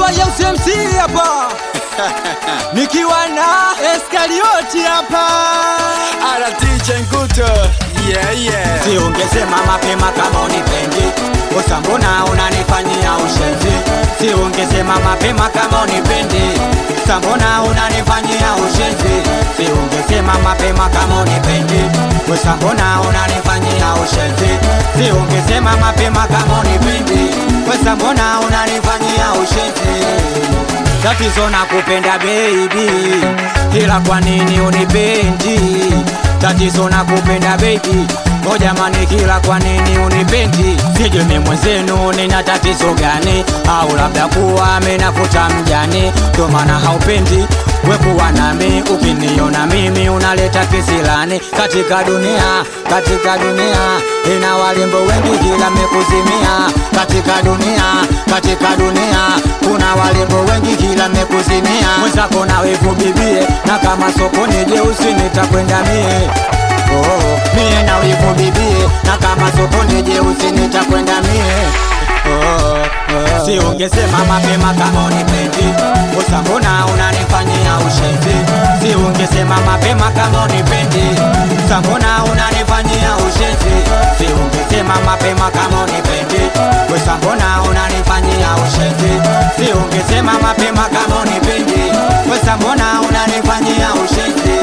nikiwa UCMC hapa nikiwa na Eskarioti hapa Ala DJ Nguto yeah yeah si ungesema mapema kama unipendi kosa mbona unanifanyia ushenzi si ungesema mapema kama unipendi kosa mbona unanifanyia ushenzi si ungesema mapema kama unipendi kosa mbona unanifanyia ushenzi si ungesema mapema kama unipendi kosa mbona unanifanyia ushenzi tatizo na kupenda baby ila kwa nini unipendi tatizo na kupenda baby o jamani kila kwa nini unipendi sijui mimi mwenzenu nina tatizo gani au labda kuwa amenafuta mjani ndo maana haupendi wekuwa nami ukiniona mimi unaleta kisilani katika dunia katika dunia ina walimbo wengi kila mekuzimia katika dunia katika dunia kuna walimbo wengi kila mekuzimia mwenzako na wivu bibie na kama sokoni jeusi nitakwenda mie oh, mie na wivu bibie na kama sokoni jeusi nitakwenda mie oh, oh. si ungesema mapema kama unipendi kosa mbona unanifanyia ushenzi si ungesema mapema kama unipendi kosa mbona unanifanyia ushenzi si ungesema mapema kama unipendi kosa mbona unanifanyia ushenzi si ungesema mapema kama unipendi kosa mbona unanifanyia ushenzi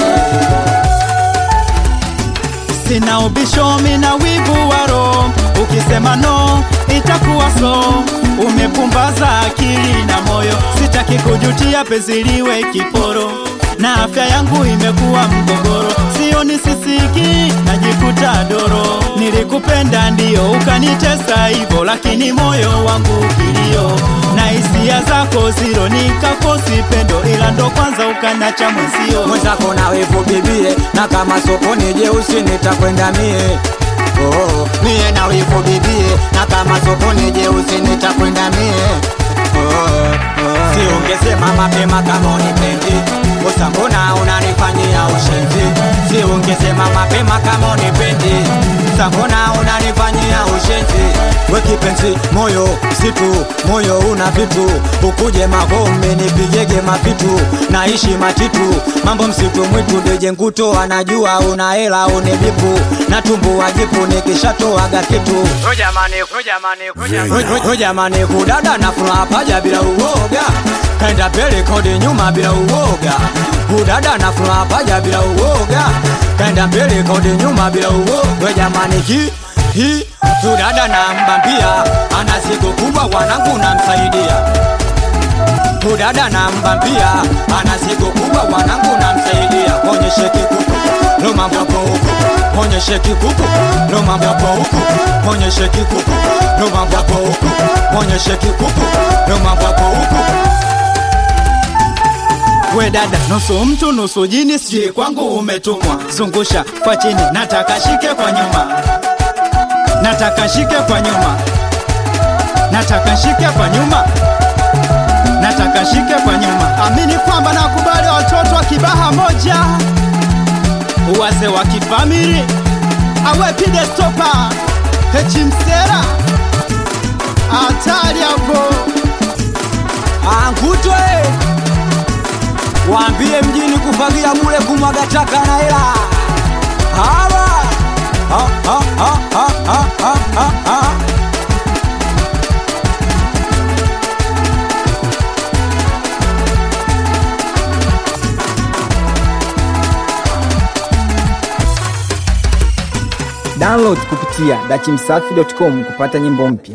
sina ubisho mina wivu wa roho ukisema no itakuwa so umepumbaza akili na moyo sitaki kujutia penzi liwe kiporo na afya yangu imekuwa mgogoro sioni sisiki najikuta doro nilikupenda ndio ukanitesa hivyo lakini moyo wangu kilio na hisia zako ziro nikakosi pendo ila ndo kwanza ukanacha mwenzio mwenzako na wivu bibie na kama sokoni jeusi nitakwenda mie oh, mie na wivu bibie na kama sokoni jeusi nitakwenda mie oh, oh. si ungesema mapema kama unipendi kosa mbona unanifanyia ushenzi si ungesema mapema kama unipendi kosa mbona unanifanyia ushenzi we kipenzi moyo situ moyo una vitu ukuje magome nipigege mavitu naishi matitu mambo msitu mwitu deje nguto anajua una hela unibipu na tumbu wajipu nikishatoaga kitu Ho jamani kudada na furaha paja bila uoga kaenda mbele kodi nyuma bila uoga kudada na furaha paja bila uoga kaenda mbele kodi nyuma bila uoga jamani hi hi kudada na mbambia ana siku kubwa wanangu namsaidia kudada na mbambia ana siku kubwa wanangu namsaidia onyeshe kikuku lo mambo yapo huku onyeshe kikuku lo mambo yapo huku onyeshe kikuku lo mambo yapo huku onyeshe kikuku lo mambo yapo huku we dada nusu mtu nusu jini sijui kwangu umetumwa zungusha kwa chini nataka shike kwa nyuma nataka shike kwa nyuma nataka shike kwa nyuma nataka shike kwa nyuma amini kwamba nakubali watoto wa kibaha moja wase wa kifamili awe pide stopa hechimsera hatari hapo angutwe waambie mjini kufagia bure kumwaga taka na hela hawa ha, ha, ha, ha, ha, ha, ha, ha. Download kupitia dachimsafi.com kupata nyimbo mpya.